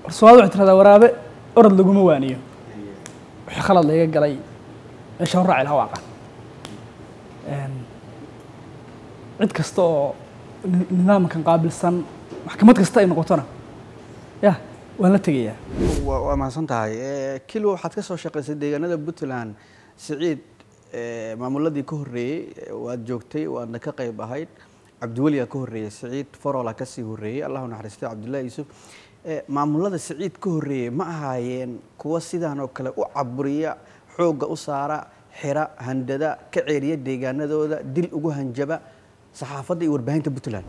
soomaalida waxay tiradaa waraabe orod laguma waaniyo wixii khalad layga galay meesha horraaci lahaa waaqan cid kasta oo ni- nidaamkan qaabilsan maxkamad kasta ay noqotona ya waan la tegayaa waa waa mahadsan tahay Eh, kilo waxaad ka soo shaqaysay deegaanada puntland siciid eh, maamuladii ka horreeyey eh, waad joogtay waadna ka qayb ahayd cabdiweliyaa ka horreeyey siciid forola kasii horreeyey allahu naxariistay cabdullaahi yuusuf Eh, maamulada siciid ka horreeyey ma ahaayeen kuwa sidaan oo kale u caburiya xoogga u saara xira handada ka ceeriya deegaanadooda dil ugu hanjaba saxaafadda iyo warbaahinta puntland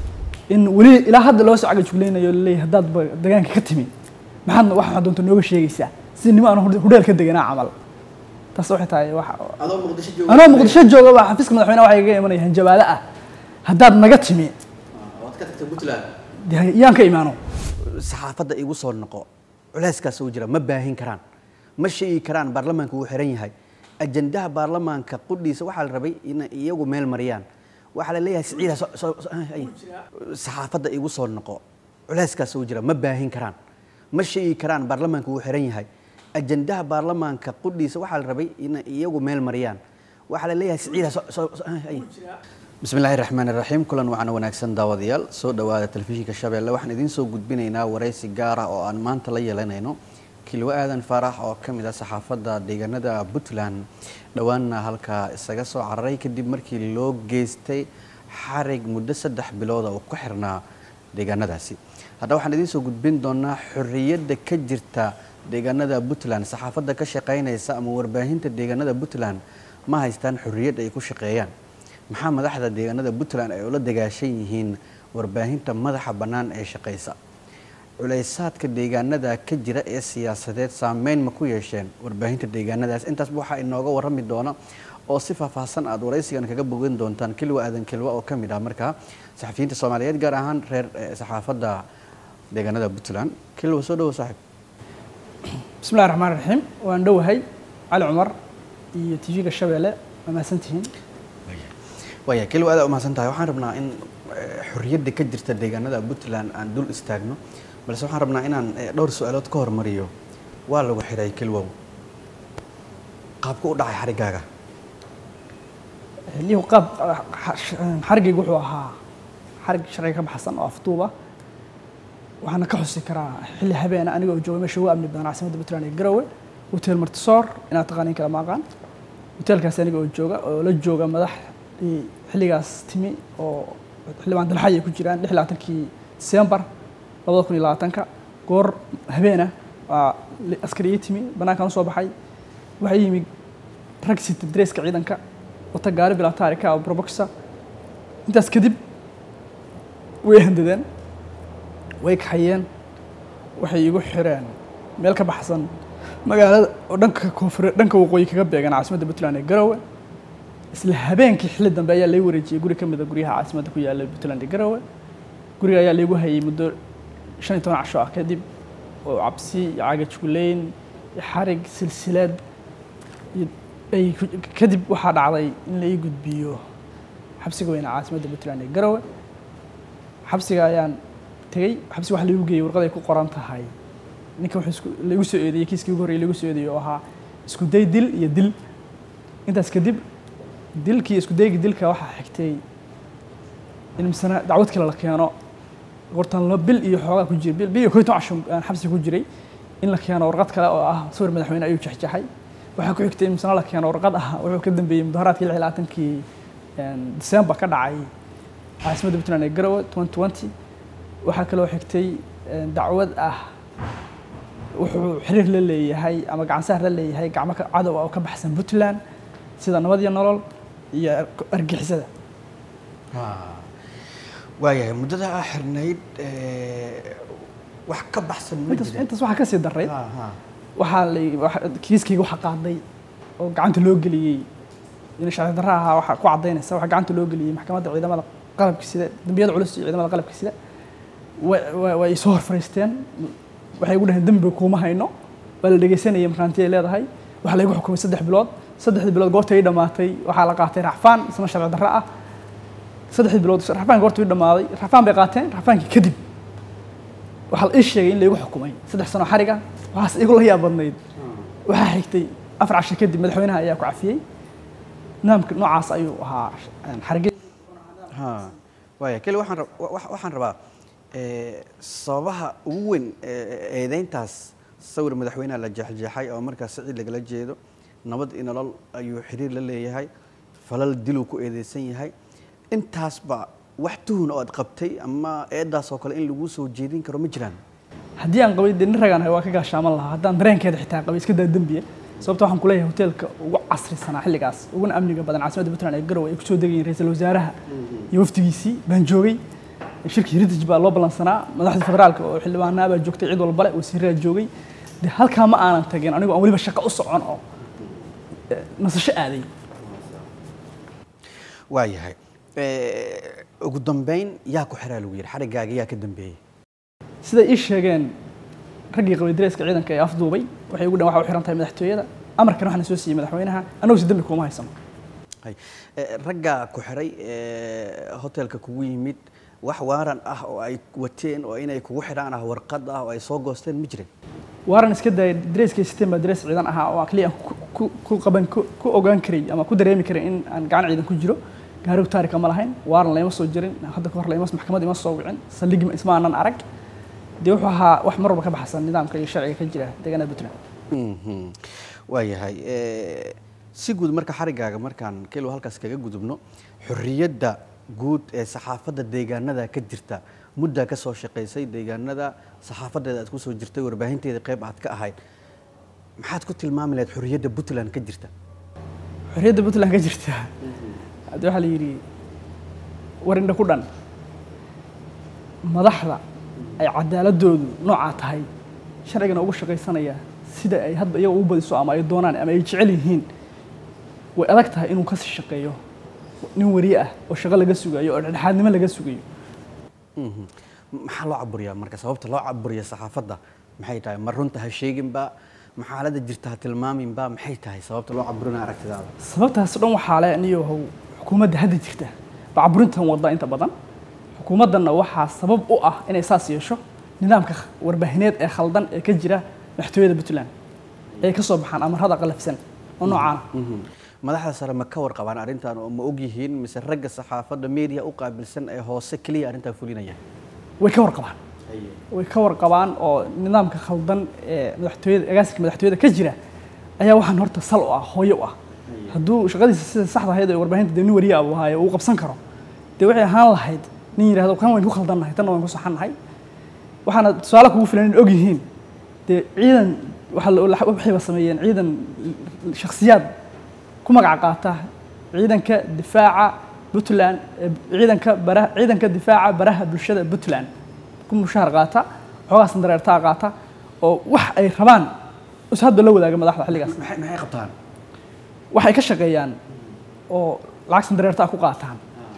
in weli ilaa hadda loo soo cagajuglaynayo laleeyahay haddaad ba deegaanka ka timi maxaadna wax waxaad doonta nooga sheegaysaa si nimo aan hudheel ka deganaa camal taas waxay tahay wax adoo muqdisho anoo muqdisho jooga baa xafiiska madaxweynaha waxaa iga imanaya hanjabaado ah haddaad naga timi waad ka tagtay puntland dee yaan ka imaano saxaafadda igu soo noqo culeyskaas uu jira ma baahin karaan ma sheegi karaan baarlamaanka wuu xiran yahay ajandaha baarlamaanka qudhiisa waxaa la rabay inay iyagu meel mariyaan waxaa la leeyahay siciida so- so- so- ay. saxaafadda igu soo noqo culeyskaas uu jira ma baahin karaan ma sheegi karaan baarlamaanka wuu xiran yahay ajandaha baarlamaanka qudhiisa waxaa la rabay inay iyagu meel mariyaan waxaa la leeyahay siciida so- so- so- ay. bismi illaahi raxmaan iraxiim kulan wacan wanaagsan daawadayaal soo dhowaada telefishinka shabeelle waxaan idiin soo gudbinaynaa waraysi gaar ah oo aan maanta la yeelanayno kilwo aadan faarax oo ka mid ah saxaafadda deegaanada puntland dhowaanna halkaa isaga soo cararay kadib markii loo geystay xarig muddo saddex bilooda oo ku xirnaa deegaanadaasi haddaba waxaan idiin soo gudbin doonaa xorriyadda ka jirta deegaanada puntland saxaafadda ka shaqaynaysa ama warbaahinta deegaanada puntland ma haystaan xorriyad ay ku shaqeeyaan maxaa madaxda deegaanada puntland ay ula dagaashan yihiin warbaahinta madaxa bannaan ee shaqaysa culaysaadka deegaanada ka jira ee siyaasadeed saameyn ma ku yeesheen warbaahinta deegaanadaas intaasba waxaa inooga warrami doona oo si faahfaahsan aad waraysigan kaga bogan doontaan kilwa aadan kilwa oo ka mid ah markaa saxafiyiinta soomaaliyeed gaar ahaan reer eh, saxaafadda deegaanada puntland kilwa soo dhawo saaxiib bismi illahi raxmaan raxiim waan dhowahay cali cumar iyo t v-ga shabeelle waa mahadsantihiin waaya keliwa aad umahadsan tahay waxaan rabnaa in eh, xorriyadda ka jirta deegaanada puntland aan dul istaagno balse waxaan rabnaa inaan eh, dhowr su-aalood ka hormariyo waa lagu xiray kelwow qaabku u dhacay xarigaaga lihu qaab xarigaygu wuxuu ahaa xarig sharciga ka baxsan oo afduuba waxaana ka xusi karaa xilli habeena aniga oo jooga meesha ugu amni badan caasimadda puntland ee garowe hotel martisoor inaad taqaaniin kala maaqaan hotelkaas aniga oo jooga oo la jooga madax xilligaas timi oo xildhibaan dalxay ay ku jiraan lix iyo labaatankii disembar labada kun iyo labaatanka goor habeena waa askari ii timi bannaankaan usoo baxay waxaa yimi rag sita dareeska ciidanka wata gaari bilaa taarika oo proboxa intaas kadib way handadeen way kaxayeen waxay igu xireen meel ka baxsan magaalada oo dhanka koonfure dhanka waqooyi kaga beegan caasimadda puntland ee garowe isla habeenkii xilli dambe ayaa lagu wareejiyey guri ka mid a guryaha caasimadda ku yaalla puntland ee garowe guriga ayaa laygu hayay muddo shan iyo toban casho ah kadib oo cabsi iyo cagajugleyn iyo xarig silsilad iyo ay ku- kadib waxaa dhacday in la ii gudbiyo xabsiga weyne caasimadda puntland ee garowe xabsiga ayaan tegey xabsiga waxa laigu geeyey warqad ay ku qoran tahay ninka wuxuu isku laigu soo eedeeyey kiiskii ugu horreeyay laigu soo eedeeyey oo ahaa isku day dil iyo dil intaas kadib dilkii isku daygii dilka waxaa xigtay in misana dacwad kale la keeno hortaan la bil iyo xoogaa ku jiray bil bil iyo koy toban casho aan xabsiga ku jiray in la keeno warqad kale oo ah sawir madaxweyne ayuu jexjaxay waxaa ku xigtay in misana la keeno warqad ah wuxuu ka dambeeyey mudaharaadkii lix iyo labaatankii disembar ka dhacay caasimadda puntland ee garowe twenty twenty waxaa kaloo xigtay dacwad ah wuxuu xiriir la leeyahay ama gacansaar la leeyahay gacmo ka- cadow ah oo ka baxsan puntland sida nabad iyo nolol iyo argixisada waayahay muddada aa xirnayd eh, wax ka baxsan ma intaas jirin intaas waxaa kasii daray Ha, ha. waxaa la waxa- kiiskayga waxaa qaaday oo gacanta loo geliyey in sharci darra ahaa waxaa ku caddaynaysa waxaa gacanta loo geliyey maxkamadda ciidamada qalabka sida dembiyada culus iyo ciidamada qalabka sida wa- wa- way soo hor fariisteen waxay igu dhaheen dembi kuuma hayno waa la dhegeysanayay markaanti ay leedahay waxaa laygu xukumay saddex bilood saddexdii bilood goorta ii dhammaatay waxaa la qaatay racfaan isna sharci darra ah saddexdii bilood racfaan goorta ii dhammaaday racfaan bay qaateen racfaankii kadib waxaa la ii sheegay in laygu xukumay saddex sano xariga waxaas igu la yaab badnayd waxaa xigtay afar casho kadib madaxweynaha ayaa ku cafiyey nidaamka noocaas ayuu ahaa xarige ha waaya keli waxaan rab- wa- wa- waxaan rabaa eh, sababaha ugu weyn ee eedeyntaas sawir madaxweynaha la jeexjeexay oo markaas sicid lagala jeedo nabad iyo nolol ayuu xiriir la leeyahay falal diluu ku eedeysan yahay intaasba wax tuhun oo aad qabtay ama eedaas oo kale in lagu soo jeedin karo ma jiraan haddii aan qabay dee nin ragaan waa ka gaashaaman lahaa haddaan dareenkeeda xitaa qabay iska daa dembiye sababta waxaan kuleeyahay hoteelka ugu casrisanaa xilligaas uguna amniga badan caasimadda puntland ee garowe ay kusoo degayeen ra-iisul wasaaraha iyo wafdigiisii baan joogay shirkii heritage baa loo ballansanaa madaxda federaalka oo xildhibaanaa baa joogtay cid walbale wasiiraa joogay dee halkaa ma aanan tagin anigoo aan weliba shaqo u socon oo eh, nasasho aaday waayahay Eh, ugu dambeyn yaa ku xiraa lagu yidhi xarigaaga yaa ka dambeeyey siday ii sheegeen raggii qabay dareeska ciidanka ee afduubay waxay ugu dhan waxa u xiran tahay madaxtooyada amarkan waxaana soo siiyey madaxweynaha annagu si dembi kuma haysano Hay. Eh, raggaa ku xiray eh, hotelka kugu yimid wax waaran ah oo ay wateen oo inay kugu xidhaan ah warqad ah oo ay soo goosteen ma jirin waaran iska daayay dareeskay siteen baa darees ciidan ahaa oo aan kaliya aan ku- ku- ku qaban ku ku ogaan karay ama ku dareemi karay in aan gacan ciidan ku jiro gaarigu taarika ma lahayn waaran layma soo jirin hadda ka hor layma maxkamad ima soo wicin saldhigi isma aanan arag dee wuxuu ahaa wax mar walba ka baxsan nidaamka iyo sharciga ka jira deegaanada puntland Mhm. waayahay Eh, si guud marka xarigaaga markaan kelo halkaas kaga gudubno xorriyadda guud ee saxaafadda deegaanada ka jirta muddaa ka soo shaqaysay deegaanada saxaafadeeda aad ku soo jirtay warbaahinteeda qayb aad ka ahayd maxaad ku tilmaami lahayd xorriyadda puntland ka jirta xorriyadda puntland ka jirta hadda waxaa la yidhi warindha ku dhan madaxda ay cadaaladoodu noocaa tahay sharcigana ugu shaqaysanaya sida ay hadba iyaga ugu badiso ama ay doonaan ama ay jecel yihiin way adag tahay inuu kasi shaqeeyo nin wariye ah oo shaqo laga sugayo oo dhexdhexaadnimo laga sugayo Mhm. maxaa loo caburiyaa marka sababta loo caburiya saxaafadda maxay tahay ma runta ha sheeginba ma xaaladda jirta ha tilmaaminba maxay tahay sababta loo caburina aragtidaada sababtaas dhan waxaa leh niyohow xukuumadda hadda jirta bacaburintan wadda inta badan xukuumaddanna waxaa sabab u ah inay saas yeesho nidaamka kh- warbaahineed ee khaldan ee ka jira madaxtooyada puntland ay ka soo baxaan amarada qalafsan oo noocaana Mhm. madaxda sare ma ka warqabaan arrintan oo ma og yihiin mise ragga saxaafadda media u qaabilsan ee hoose keliya arrintan fulinaya way ka warqabaan way ka warqabaan oo nidaamka khaldan ee madaxtooyada agaasinka madaxtooyada ka jira ayaa waxaan horta sal u ah hooyo u ah hadduu shaqadiisa sida saxda ahayd ee warbaahinta dee nin wariye ah uu haayo uu qabsan karo dee waxay ahaan lahayd nin yidhahdo kan wayn ku khaldannahay tanna wayn ku saxannahay waxaana tusaale kugu filan in og yihiin dee ciidan waxaa la- waxayba sameeyeen ciidan shakhsiyaad ku magac qaata ciidanka difaaca puntland ee ciidanka baraha ciidanka difaaca baraha bulshada puntland ku mushaar qaata xoogaasna dareertaa qaata oo wax ay rabaan is hadba la wadaaga madaxda xilligaas maxay maxay qabtaan waxay ka shaqeeyaan oo lacagsan dareertaa ku qaataan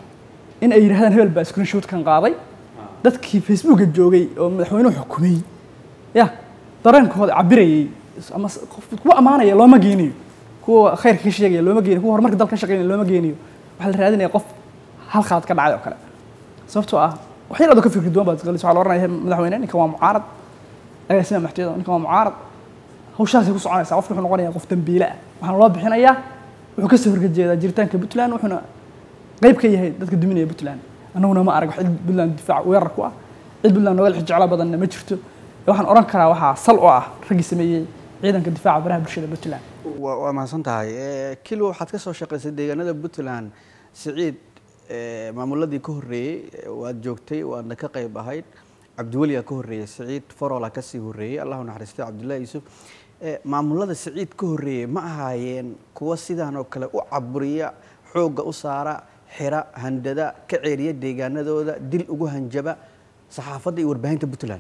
in ay yidhahdaan hebel baa screenshootkan qaaday dadkii facebooka joogay oo madaxweynuhu xukumay ya dareenkooda cabirayay ama s- qof kuwa ammaanaya looma geynayo kuwa khayrka ka sheegaya looma geynayo kuwa horumarka dalka ka shaqeynaya looma geynayo waxaa la raadinaya qof hal khalad ka dhacay oo kale sababtoo ah wax yar adoo ka fikri duwan baad isgalis waxaa la oranaya madaxweyne ninkan waa mucaarad agaasima maxtiyada ninkan waa mucaarad hawshaasay ku soconaysaa qofka wuxuu noqonayaa qof dambiile ah waxaana loo bixinayaa wuxuu kasoo horjeedaa jiritaanka puntland wuxuuna qayb ka yahay dadka duminaya puntland annaguna ma arag wax cid puntland difaac weerar ku ah cid puntland nooga jeclo badanna ma jirto waxaan oran karaa waxaa sal u ah raggii sameeyey ciidanka difaaca baraha bulshada puntland waa waa mahadsan tahay Eh, kilo waxaad ka soo shaqaysay deegaanada puntland siciid eh, maamuladii ka horreeyey eh, waad joogtay waadna ka qayb ahayd cabdiweli aa ka horreeyey siciid forola ka sii horreeyey allahu naxariistay cabdullaahi yuusuf Eh, maamulada siciid ka horreeyey ma ahaayeen kuwa sidaan oo kale u caburiya xoogga u saara xira handada ka ceeriya deegaanadooda dil ugu hanjaba saxaafadda iyo warbaahinta puntland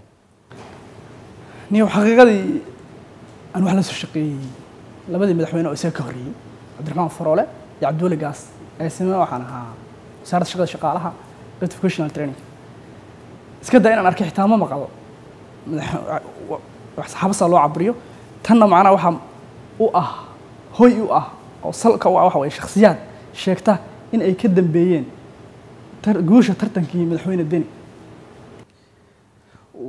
niyo xaqiiqadii aan wax la soo shaqeeyey labadii madaxweyne oo isaga ka horreeyey cabdiraxmaan faroole iyo cabdiweli gaas agaasime waxaan ahaa wasaaradda shaqada shaqaalaha qaybta vocational training iska daa inaan arkay xitaa ma maqal madax- wax saxaabasaa loo caburiyo tanna macnaha waxaa u ah hoy u ah oo salka u ah waxa waye shakhsiyaad sheegta in ay ka dambeeyeen tar- guusha tartankii madaxweyne deni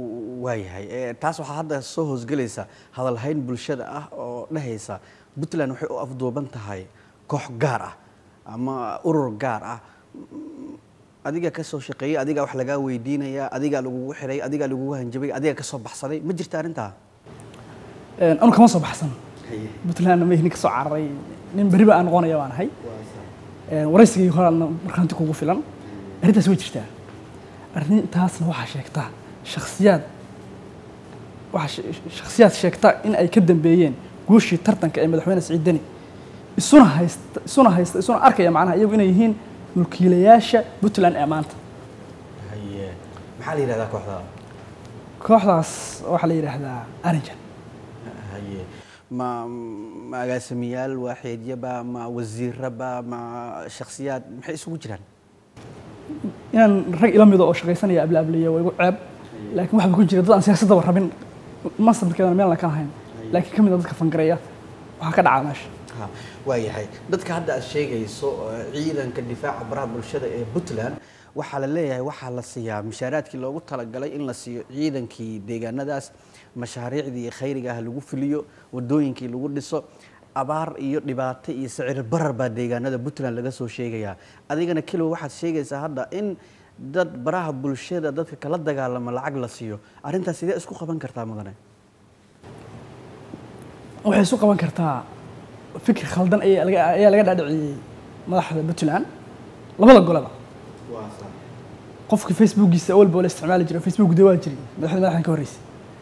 waayahay Eh, taas waxaa hadda soo hoosgelaysa hadalhayn bulshada ah oo dhehaysa puntland waxay u afduuban tahay koox gaar ah ama urur gaar ah Mm, adiga ka soo shaqeeyey adigaa wax lagaa weydiinaya adigaa lagugu xiray adigaa lagugu hanjabay adigaa ka soo baxsaday ma jirta arrintaa Een, anu kama soo baxsan puntlandna ma nin ka soo cararay nin beriba aan noqonaya baan ahay Een, waraysigii horaadna markhaanti kugu filan arrintaas way jirtaa arrintaasna waxaa sheegtaa shakhsiyaad waxaa she- shakhsiyaad sheegta in ay ka dambeeyeen guushii tartanka ee madaxweyne siciid deni isuna haysta isuna haysta isuna arkaya macnaha iyagu inay yihiin mulkiilayaasha puntland ee maanta haye maxaa la yidhahdaa kooxda kooxdaas waxaa la yidhaahdaa arinjan haye ma ma agaasimiyaal waaxeedyaba ma wasiiraba ma shakhsiyaad maxay isugu jiraan inaan rag ila mido oo shaqaysanaya ablaableeya waa igu ceeb laakiin waxaa ku jira dad aan siyaasadaba rabin masabkeedana meel ka lahayn laakiin ka mid a dadka fangareeya waxaa ka dhacaa meesha Ha, waayahay dadka hadda aad sheegayso eh, ciidanka difaaca baraha bulshada ee puntland waxaa la leeyahay waxaa la siiyaa mishaaraadkii loogu talagalay in la siiyo ciidankii deegaanadaas mashaariicdii khayriga ah lagu fuliyo wadooyinkii lagu dhiso abaar iyo dhibaato iyo sicir barar baa deegaanada puntland laga soo sheegayaa adigana keliwa waxaad sheegaysaa hadda in dad baraha bulshada dadka kala dagaalama lacag la siiyo arrintaas sidee isku qaban kartaa mudane waxay isu qaban kartaa fikir khaldan ayaa laga ayaa laga dhaadhiciyey madaxda puntland labada goleba qofka facebookiisa awalba la isticmaali jiray facebook de waa jiray madaxda madaxdan ka horreysay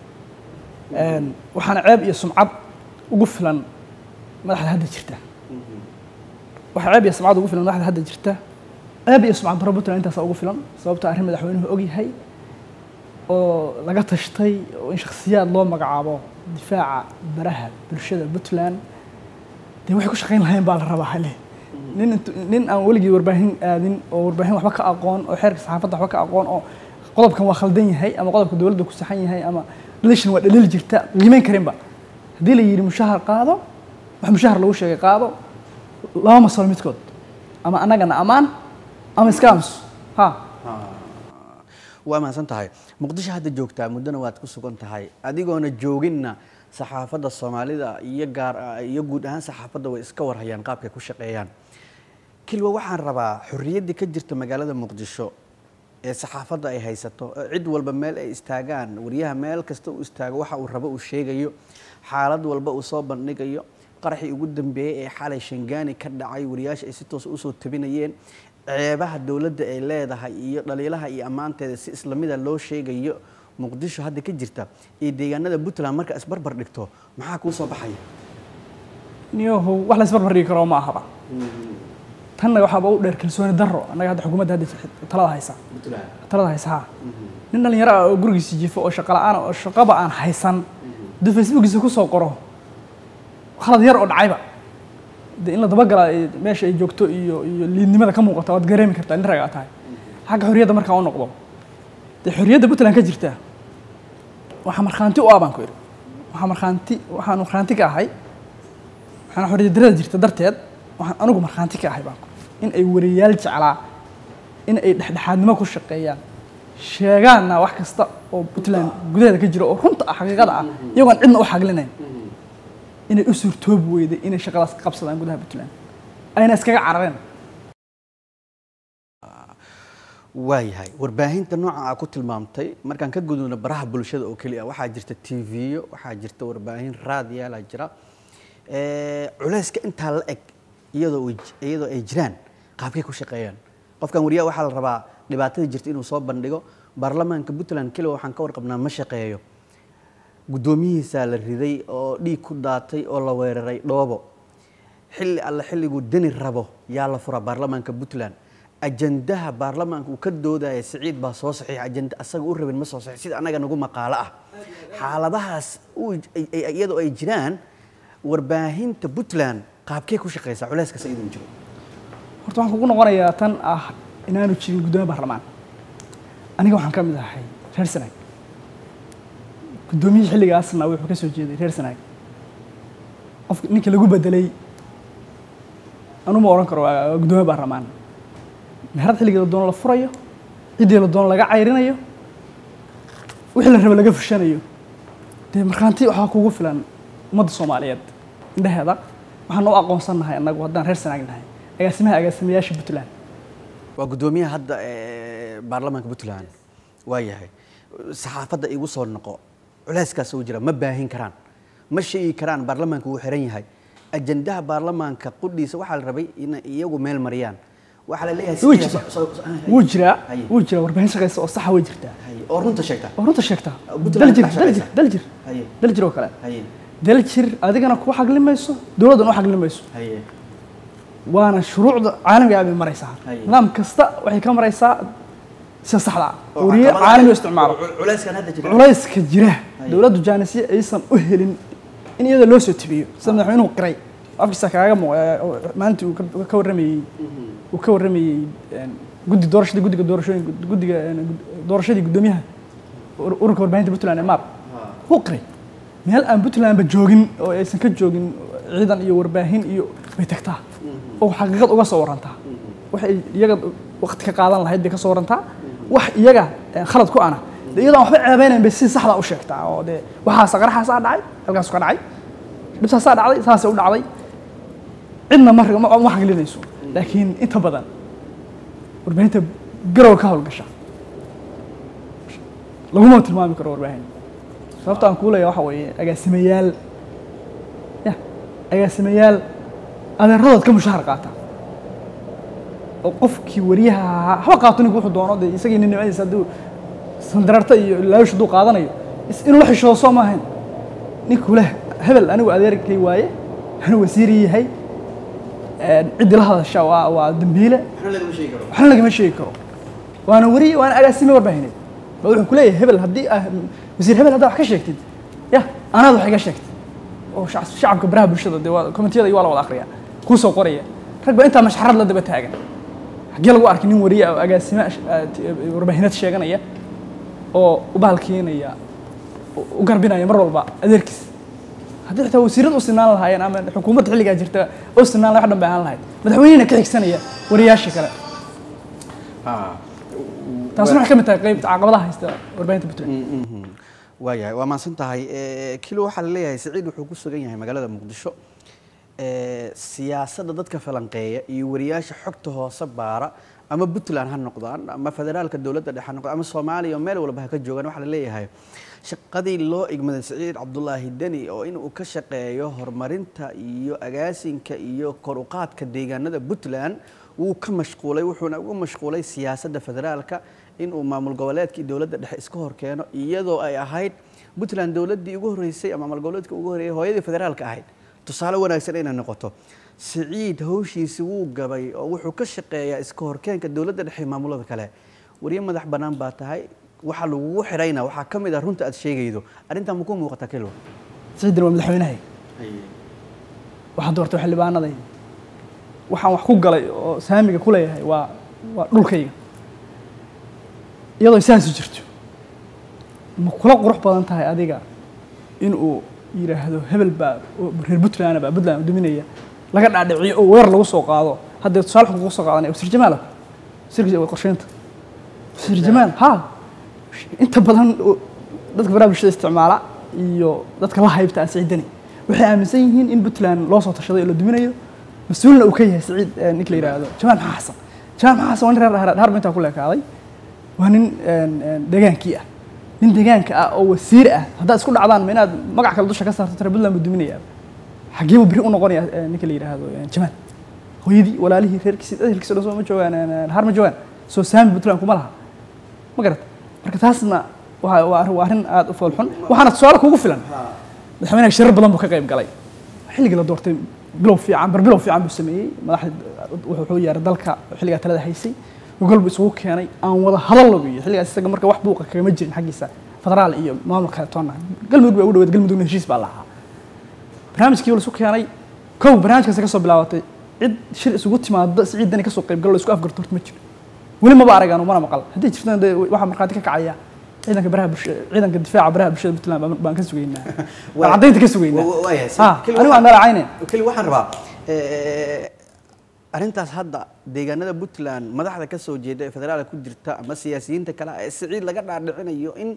Een, waxaana ceeb iyo sumcad ugu filan madaxda hadda jirta waxaa ceeb iyo sumcad ugu filan madaxda hadda jirta ceeb iyo sumcad daro puntland intaasa ugu filan sababta arrin madaxweynuhu ogyahay oo laga tashtay oo in shakhsiyaad loo magacaabo difaaca baraha bulshada puntland dee waxay ku shaqayn lahayn baa la rabaa hale nin intu- nin aan weligii warbaahin aadin oo warbaahin waxba ka aqoon oo xeerka saxaafadda waxba ka aqoon oo qodobkan waa khaldan yahay ama qodobka dowladda ku saxan yahay ama relation waa dhaliil jirta qiimeyn karinba haddii la yidhi mushahar qaado wax mushahar lagu sheegay qaado laba masalo midkood ama annagana ammaan ama iska aamuso ha waa mahadsan tahay muqdisho hadda joogtaa muddona waad ku sugan tahay adigoona jooginna saxaafadda soomaalida iyo gaar iyo guud ahaan saxaafadda way iska warhayaan qaabkay ku shaqeeyaan kilwa waxaan rabaa xorriyaddii ka jirta magaalada muqdisho ee saxaafadda ay haysato oo cid walba meel ay istaagaan wariyaha meel kasta uu istaago waxa uu rabo uu sheegayo xaalad walba uu soo bandhigayo qaraxii ugu dambeeyey ee xalay shangaani ka dhacay wariyaasha ay si toos usoo tabinayeen ceebaha dowladda ay leedahay iyo dhaliilaha iyo ammaanteeda si islamida loo sheegayo muqdisho hadda ka jirta iyo deegaanada puntland marka isbarbar dhigto maxaa kuu soo baxaya niyahow wax la isbarbar dhigi karo ma ahaba tanna waxaaba u dheer kalsooni darro annaga hadda xukuumadda hadda jirta talada haysa talada haysa ha nin dhalinyaro ah oo gurigiisa jifo oo shaqo la'aan ah oo shaqaba aan haysan hadduu facebookiisa ku soo qoro khalad yar oo dhacayba de in la dabagalaa ee meesha ay joogto iyo iyo liidnimada ka muuqata waad gareemi kartaa nin ragaa tahay xagga xorriyadda markaa u noqdo dee xorriyadda puntland ka jirta waxaa markhaanti u ah baan ku idhi waxaa markhaanti waxaan markhaanti ka ahay waxaan xorriyad darrada jirta darteed waxaan anigu markhaanti ka ahay baan ku in ay wariyaal jeclaa in ay dhexdhexaadnimo ku shaqeeyaan sheegaanna wax kasta oo puntland gudaheeda ka jiro oo runta ah xaqiiqada ah iyagoon cidna u xaglinayn inay u suurtoobi weyday inay shaqadaas ka qabsadaan gudaha puntland ayna iskaga carareen waayahay warbaahinta nooca aa ku tilmaamtay markaan ka gudubno baraha bulshada oo keliya waxaa jirta tv-yo waxaa jirta warbaahin raadiyaala jira Eh, culayska intaa la eg iyadoo ay- iyadoo ay jiraan qaabkay ku shaqeeyaan qofkan wariyaha waxaa la rabaa dhibaatada jirta inuu soo bandhigo baarlamaanka puntland keliya waxaan ka warqabnaa ma shaqeeyo guddoomiyihiisaa la riday oo dhiig ku daatay oo la weeraray dhoobo xilli alle xilliguu deni rabo yaa la furaa baarlamaanka puntland ajandaha baarlamaanka uu ka doodaya siciid baa soo saxiix ajanda asaga u rabin ma soo saxiix sida anaga nagu maqaalo ah xaaladahaas uu- ay- ay- iyadoo ay jiraan warbaahinta puntland qaabkee ku shaqeysaa culeyskaas idin jiro horta waxaan kugu noqonayaa tan ah inaanu jirin guddoomiye baarlamaan aniga waxaan ka mid ahay reer sanaag guddoomiyihii xilligaasna wuxuu ka soo jeeday reer sanaag qofka ninka lagu bedelay anuma odhan karo waa waa guddoomiye baarlamaan meherad xilligii la doono la furayo ciddii la doono laga cayrinayo wixii la raba laga fushanayo dee markhaanti waxaa kugu filan ummadda soomaaliyeed indheheeda waxaan u aqoonsannahay annagu haddaan reer sanaag nahay agaasimaha agaasimayaasha puntland waa guddoomiyaha hadda ee baarlamaanka puntland waa yahay saxaafadda igu soo noqo culeyskaas uu jira ma baahin karaan ma sheegi karaan baarlamaanka wuu xiran yahay ajandaha baarlamaanka qudhiisa waxaa la rabay in iyagu meel mariyaan waxaa la leeyahay Wuu sideeda- jiraa. so- so- hay- wuu jiraa Haye. wuu jiraa warbaahin shaqaysa oo saxa way jirtaa hay. oo runta sheegta oo runta sheegtaa Puntland daljir ka daljir shaqaysa. daljir Haye. daljir oo kale haye daljir adigana ku xagli mayso dowladdana u xagli mayso haye waana shuruucda caalamiga ah bay maraysaa Haye. nidaam kasta waxay ka maraysaa sida saxda ah Oo wariye caqabadaha- caalami oo isticmaalo cul- culeyskan hadda jira culayska jira Haye. dowladdu jaanisye aysan u helin in iyada loo soo tibiyo sida madaxweynuhu qiray afkiisa kaaga muuq maalintii uu ka- ka warramayey uu ka warramayey een, guddi doorashadii guddiga doorashooyin guddiga een, gud- doorashadii guddoomiyaha ur- ururka warbaahinta puntland ee maab wuu qiray meel aan puntlandba joogin oo aysan ka joogin ciidan iyo warbaahin iyo bay tagtaa oo xaqiiqad uga soo warantaa waxay iyaga waqti ka qaadan lahayd bay ka soo warantaa wax iyaga eh, khalad ku ana de iyadoo aan waxba ceebeynayn bay si saxda u sheegtaa oo dee waxaasa qaraxaasaa dhacay halkaasu ka dhacay dhibtaasaa dhacday saasay u dhacday cidna ma ma ma xaglinayso laakiin inta badan warbaahinta garow ka howlgasha laguma tilmaami karo warbaahin sababta aan kuu leeyahay waxa weeye agaasimayaal ya agaasimayaal adeeradood ka mushaahar qaata oo qofkii wariyaha ahaa haba qaato ninku wuxuu doono dee isagii nin nimadiisa hadduu sandararta iyo laawish hadduu qaadanayo is- inuu la xishoodo soo maahayn ninkuu leh hebel anigu adeerkay waaye anuu wasiiri yahay een, ciddii la hadasha waa waa dambiile waxna lagama sheegi karo waxna lagama sheegi karo waana wariye waana agaasime warbaahineed ba wuxuu ku leeyahay hebel haddii ah wasiir hebel haddaa wax ka sheegtid ya anaad wax iga sheegtid oo shac- shacabka baraha bulshada dee waa komentiyada iyo waa la wada akhriya kuu soo qoraya rag ba intaa mashxarad la daba taagan xaggee lagu arkay nin wariye oo agaasime ah, t- warbaahineed sheeganaya oo u bahalkeenaya u- u garbinaya mar walba adeerkiis haddii xitaa wasiirada u sinaan lahaayeen ama xukuumadda xilligaa jirta u sinaan lahay wax dhan bay ahaan lahayd madaxweynehina ka xigsanaya wariyaasha kale taasuna waxay ka mid tahay qaybta caqabadaha haysta warbaahinta puntland waayahay waa mahadsan tahay Eh, kilo waxaa la leeyahay siciid wuxuu ku sugan yahay magaalada muqdisho Eh, siyaasadda dadka falanqeeya iyo wariyaasha xogta hoose baara ama puntland ha noqdaan ama federaalka dowladda dhexe ha noqdaan ama soomaaliya oo meel walba ha ka joogaan waxaa la leeyahay shaqadii loo igmaday siciid cabdulaahi deni oo inuu ka shaqeeyo horumarinta iyo agaasinka iyo kor u qaadka deegaanada puntland wuu ka mashquulay wuxuuna ugu mashquulay siyaasadda federaalka inuu maamul goboleedka iyo dowladda dhexe iska hor keeno iyadoo ay ahayd puntland dowladdii ugu horreysay ama maamul goboleedka ugu horreeyay hooyadii federaalka ahayd tusaale wanaagsan inay noqoto siciid hawshiisi wuu gabay oo wuxuu ka shaqeeyaa iska horkeenka dowladda dhexe iyo maamulada kale wariye madax bannaan baa tahay waxa lagugu xidhayna waxaa ka mid ah runta aad sheegaydo arrintaa ma ku muuqata kilo siciidan waa madaxweynahay waxaa doortay xildhibaanaday waxaan wax ku galay oo saamiga ku leeyahay waa waa dhulkayga iyadoo saasi jirto ma kula qurux badan tahay adiga inuu yidhaahdo hebel baa oo reer puntland baa puntland dominaya laga dhaadhiciyo oo weer lagu soo qaado haddee tusaale xun kugu soo qaadanaya wasiir jamaal wasiirka qorsheynta wasiir jamaal ha inta badan oo dadka baraha bulshada isticmaala iyo dadka la haybta aan siciidani waxay aaminsan yihiin in puntland loo soo tashaday oo la duminayo mas-uulna uu ka yahay siciid eh, ninka la yidhaahdo jamaal maxaa xasan jamaal maxaa xasan waa nin reer Dhahar- dhaharba intaa ku leekaaday waa nin een, een, degaankii ah nin degaanka ah oo wasiir ah haddaad isku dhacdaan ma inaad magac kale dusha ka saarto tare puntland buu duminaya xaggee buu beri u noqonaya eh, ninka la yidhaahdo eh, jamaal hooyadii walaalihii reerkiisii ehelkiisa dhan soo ma joogaan een, een, har ma joogaan soo saami puntland kuma laha ma garat marka taasna waa waa arrin- waa arrin aada u foolxun waxaana tusaale kugu filan madaxweynaha shirar badan buu ka qayb galay xilligii la doortay bilow fiican barbilow fiican buu sameeyey madaxda wuxuu yeeray dalka xilligaa talada haysay gogol buu isugu keenay aan wada hadal lagu iyo xilligaas isaga marka wax buuqa kagama jirin xaggiisa federaal iyo maamulka kale toonna galmudug baa ugu dhaweed galmudugna heshiis baa lahaa barnaamijkii la isu keenay kow barnaamijkaasi ka soo bilaabatay cid shir isugu timaado siciidani kasoo qayb galo la isku afgarto horta ma jiro weli maba arag anu mana maqal hadday jirtana dee waxaa markhaati ka kacaya ciidanka baraha bulshada ciidanka difaaca baraha bulshada puntland baan- baan ka sugaynaa baan caddaynta ka sugaynaa Wa- waayahay. ha Keli anigu waxaan- aan dhalacayne keli waxaan rabaa eh, arrintaas hadda deegaanada puntland madaxda ka soo jeeda ee federaalka ku jirta ama siyaasiyiinta kale ee siciid laga dhaadhicinayo in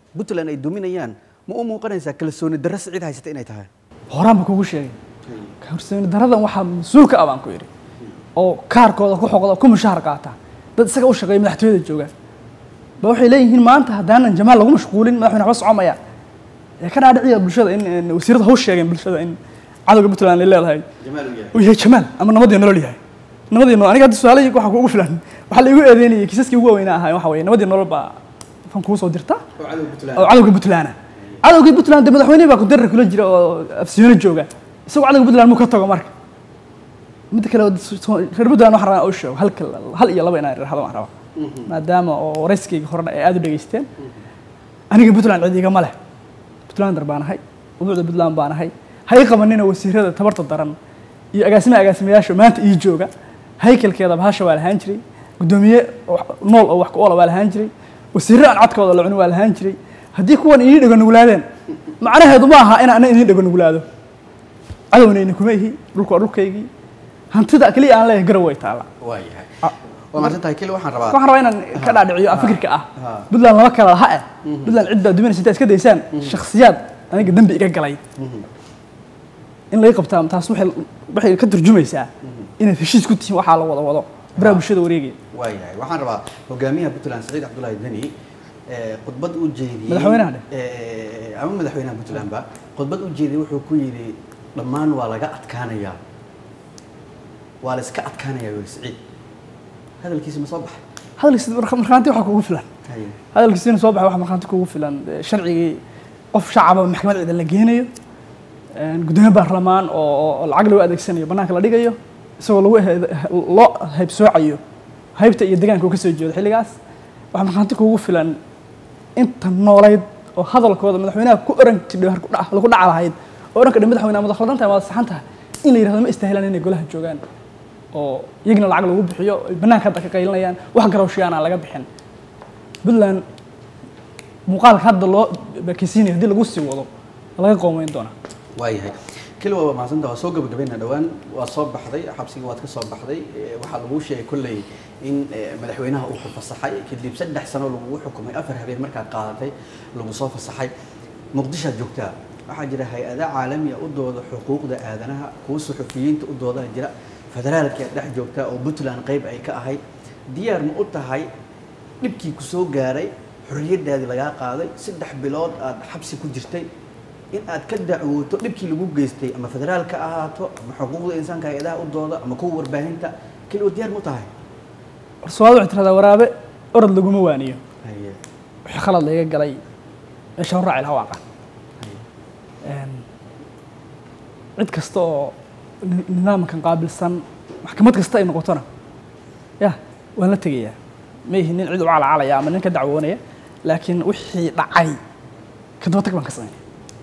puntland ay duminayaan ma u muuqanaysaa kalsooni darro siciid haysata inay tahay horaan ba kugu sheegay kalsooni daradan waxaa mas-uulka ah baan ku yidhi oo kaarkooda ku xoqda oo ku mushaar qaata dad isaga u shaqeeya madaxtooyada jooga ba waxay leeyihiin maanta haddaanan jamaal lagu mashquulin madaxweyne waxba socomaya ee ka dhaadhiciya bulshada in in wasiirada haw sheegeen bulshada in cadowga puntland ay leedahay uu yahay jamaal ama nabadii nolol yahay nabadii nolol aniga hadda su-aalahii waxaa kuugu filan waxaa la igu eedeynayay kiisaskii ugu waaweynaa ahaa waxa weeye nabadii nolol baa fan kugu soo dirta oo cadowga puntland cadowgii puntland dee madaxweynihi baa kudarar kula jira oo afsiyoona jooga isagoo cadowga puntland muu ka tago marka midda kale reer puntland waxaan rabaa u sheego halka hal iyo laba inaan irahdo waan rabaa maadaama oo warayskayga horena ay aada u dhegaysteen aniga puntland cid igama leh puntlander baan ahay ubuucda puntland baan ahay ha ii qabanina wasiirada tabarta daran iyo agaasimaha agaasimayaasha maanta ii jooga haykalkeeda bahasha waa lahaan jiray guddoomiye nool oo wax ku oola waa lahaan jiray wasiirro aan codkooda la cunin waa lahaan jiray haddii kuwan inii dhego nuglaadeen macnaheedu ma aha in ana inii dhego nuglaado cadowna kuma ihi dhulku waa dhulkaygii hantida keliya aan leeyahay garow way taalla waayahay waa mahadsan tahay keli waxaan rabaa waxaan rabaa inaan ka dhaadhiciyo fikirka ah ha. puntland lama kala laha eh puntland cid baa duminaysa intaa iska daysaan shakhsiyaad aniga dembi iga galay in laga qabtaa taas waxay waxay ka turjumaysaa inaad heshiis ku tihiin waxaa la wada wado baraha bulshada wareegaya waayahay waxaan rabaa hogaamiyaha puntland saciid cabdullaahi deni ee, khudbad u jeediyey Madaxweynaha dheh. ee, ama madaxweynaha puntland ba khudbad u jeediyey wuxuu ku yidhi dhammaan waa laga adkaanayaa waa la iska adkaanayaa weli saciid hadalkiisi ma soo baxay hadalkiisa marka- markhaanti waxaa kugu filan Haye. hadalkiisina soo baxay waxa markhaanti kugu filan ee, sharcigii qof shacaba maxkamad ciidan la geenayo een, guddoomiye baarlamaan oo oo lacag lagu adeegsanayo bannaanka la dhigayo isagoo lagu he- loo haybsoocayo haybta iyo deegaanka uu ka soo jeedo xilligaas waxaa markhaanti kugu filan inta noolayd oo hadalkooda madaxweynaha ku oran jidhay har ku dhac- lagu dhaca lahayd oo oran kadhi madaxweyne ama khaldan tahay waa saxan tahay in la yidhahdo ma istaahilaan inay golaha joogaan oo iyagana lacag lagu bixiyo ay bannaanka hadda ka qaylinayaan wax garawshiyaan aan laga bixin puntland muuqaalka hadda loo bakeysiinayo haddii lagu sii wado laga qoomeyn doonaa waayahay keli waa mahadsantaha waa soo gabagabayna dhowaan waa soo baxday xabsiga waad ka soo baxday ee, waxaa laguu sheegay kolley in ee, madaxweynaha uu ku fasaxay kadib saddex sano lagugu xukumay afar habeen markaad qaadatay lagu soo fasaxay muqdishoad joogtaa waxaa jira hay-ada caalamiya u dooda xuquuqda aadanaha kuwa suxufiyiinta u doodaa jira federaalka aad dhex joogtaa oo puntland qayb ay ka ahayd diyaar ma u tahay dhibkii ku soo gaaray xorriyadaadii lagaa qaaday saddex bilood aad xabsi ku jirtay in aad ka dacwooto dhibkii lagu geystay ama federaalka ahaato ama xuquuqda insaanka hay-adaha u dooda ama kuwa warbaahinta keli oo diyaar ma u tahay soomaalida waxay tiradaa waraabe orod laguma waaniyo haye wixii khalad layga galay meesha hor raaci lahaa waa aqaan Een, cid kasta oo ni- nidaamkan qaabilsan maxkamad kasta ay noqotona ya waan la tegayaa ma ihi nin cid u calacalaya ama nin ka dacwoonaya laakiin wixii dhacay ka daba tag baan ka sameynaya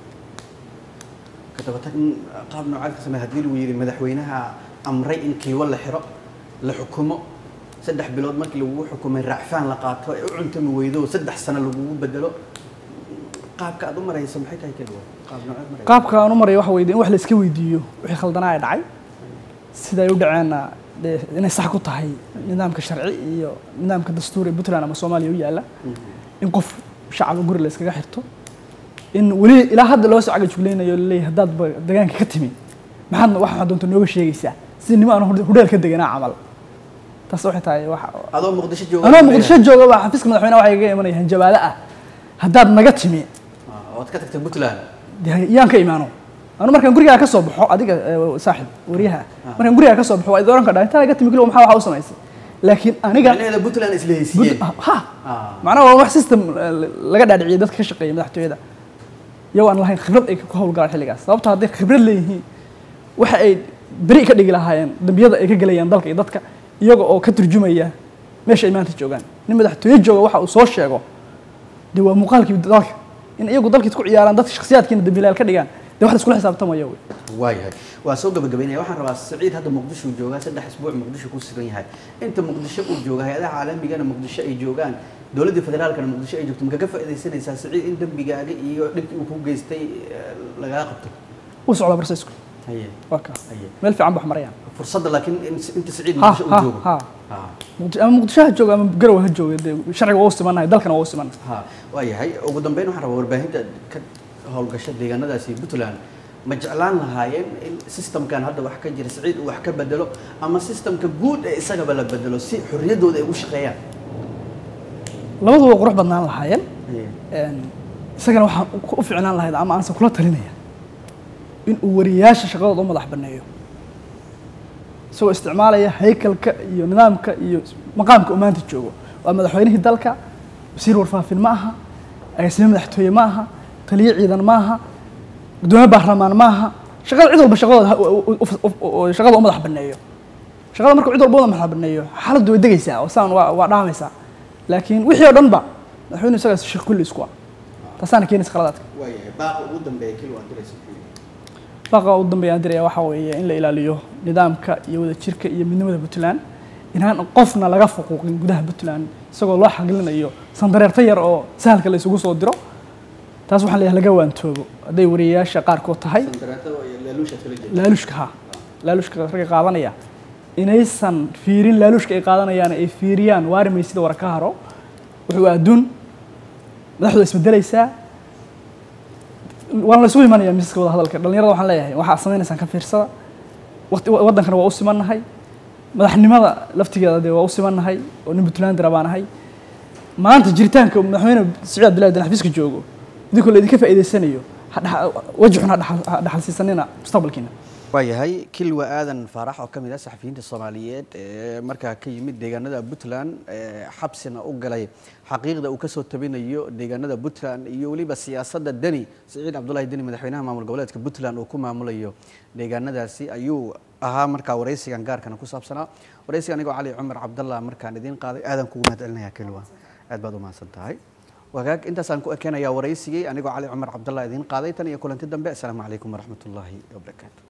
ka daba tag in qaab noocaad ka samey haddii lagu yidhi madaxweynaha amray in kiiwo la xiro la xukumo saddex bilood markii lagugu xukumay raacfaan la qaato ee u cuntami weydo oo saddex sano lagugu bedelo qaabka aad u marayso maxay tahay keli qaab noocaad marayso qaabka aan u marayo waxa weyde in wax la iska weydiiyo wixii khaldanaa ee dhacay sida ay u dhaceenna dee inay sax ku tahay nidaamka sharci iyo nidaamka dastuur ee puntland ama soomaaliya u yaalla in qof shacaba guri la iskaga xirto in weli ilaa hadda loo soo cagajuglaynayo laleeyahay haddaad ba deegaanka ka timi maxaadna wax waxaad doonta nooga sheegaysaa si nimo aan hudheel ka deganaa camal taas waxay tahay wax adoo muqdisho jooga anoo muqdisho jooga baa xafiiska madaxweynaha waxay iga imanaya hanjabaado ah haddaad naga timi Ah, waad ka tagtay puntland dee yaan ka imaano anu markaan gurigaa ka soo baxo adiga eh, saaxib wariyaha markaan gurigaa ka soo baxo waa idin oran kadhaa intaa naga timi kilo maxaa waxa u samaysay laakiin aniga micnaheeda puntland isla Bud- heysiiyeen ha Ah. macnaha waa wax system eh, laga dhaadhiciyay dadka ka shaqeeya madaxtooyada iyagoo aan lahayn khibrad ay ku howlgalaan xilligaas sababto hadday khibrad leeyihiin waxa ay beri ka dhigi lahaayeen dambiyada ay ka gelayaan dalka iyo dadka iyaga oo ka turjumaya meesha ay maanta joogaan nin madaxtooye jooga waxa uu soo sheego dee waa muuqaalkii dalka in iyagu dalkiis ku ciyaaraan dadka shakhsiyaadkiina dambiilayaal ka dhigaan dee wax la iskula xisaabtamaya wey waayahay waa soo gabagabaynaya waxaan rabaa saciid hadda muqdisho uu joogaa saddex isbuuc muqdisho ku sugan yahay inta muqdisho uu jooga hay-adaha caalamigana muqdisho ay joogaan dowladda federaalkana muqdisho ay joogto ma kaga faaidaysanaysaa saciid in dembigaaga iyo dhibkii uu ku geystay eh, lagaa qabto wuu socdaa barsayisku haye waa ka haye meel fiican ba wax marayaan fursadda laakiin in- inta siciid ha muqdisho uu ha joogo ha ha Muqdisho- ama muqdisho ha jooga ama garowe ha jooga dee sharciga waa u simannahay dalkana waa u simannahay ha waayahay ugu dambeyn waxaan rabaa warbaahinta ka howlgasha deegaanadaasi puntland ma jeclaan lahaayeen in systemkan hadda wax ka jira siciid uu wax ka bedelo ama systemka guud ee isagaba la bedelo si xorriyaddooda ay ugu shaqeeyaan labaduba qurux badnaan lahaayeen Haye. Een, isagana waxaan u ficnaan lahayd ama aanse kula talinaya in uu wariyaasha shaqadooda u madax banneeyo isagoo isticmaalaya haykalka iyo nidaamka iyo maqaamka uu maanta joogo waa madaxweynihii dalka wasiir warfaafin ma aha agaasime madaxtooye ma aha taliye ciidan ma aha gudoomiye baarlamaan ma aha shaqada cid walba shaqadooda ha- u- u- u- u- shaqada u madax banneeyo shaqada marka cid walba u madax banneeyo xaaladdu way degaysaa oo saan waa waa dhaamaysaa laakiin wixii oo dhan ba madaxweynuhu isagaas shaq kulli isku ah taasaana keenaysa khaladaadka waayahay baaqa ugu dambeeya keli waan diraysa baqa u dambeeya aan diraya waxaa weeye in la ilaaliyo nidaamka iyo wadajirka iyo midnimada puntland inaan qofna laga fuquuqin gudaha puntland isagoo loo xaglinayo sandareerta yar oo sahalka la isugu soo diro taas waxaan leeyahay laga waantoobo hadday wariyayaasha qaarkood tahay laalushka ha laalushka ragga qaadanaya inaysan fiirin laalushka ay qaadanayaan ay fiiriyaan waari maysida wara ka haro wuxuu adduun madaxdu way isbedelaysaa waan la isugu imanaya miisaska wada hadalka dhalinyarada waxaan leeyahay waxaa samaynaysaan ka fiirsada waqti waddankana waa u simannahay madaxnimada laftigeeda dee waa u simannahay oo nin puntland baan ahay maanta jiritaanka madaxweyne siciid abdullahi dan xafiiska joogo idinkoo la idinka faa'iidaysanayo ha dhaxa- waji xun ha dhaxal- ha dhaxalsiisanina mustaqbalkiina waayahay kilwa aadan faarax oo ka mid ah saxafiyiinta soomaaliyeed ee markaa ka yimid deegaanada puntland ee xabsina u galay xaqiiqda uu kasoo tabinayo deegaanada puntland iyo weliba siyaasadda deni siciid cabdulahi deni madaxweynaha maamul goboleedka puntland uu ku maamulayo deegaanadaasi ayuu ahaa markaa waraysigan gaarkana ku saabsanaa waraysiga anigoo cali cumar cabdallah markaan idiin qaaday aadan kugu mahad celinaya kilwa aad baad u mahadsan tahay wagaag intaasaan ku ekeenayaa waraysigii anigoo cali cumar cabdallah idiin qaaday tan iyo kulanti dambe asalaamu calaykum waraxmatullaahi wabarakaatu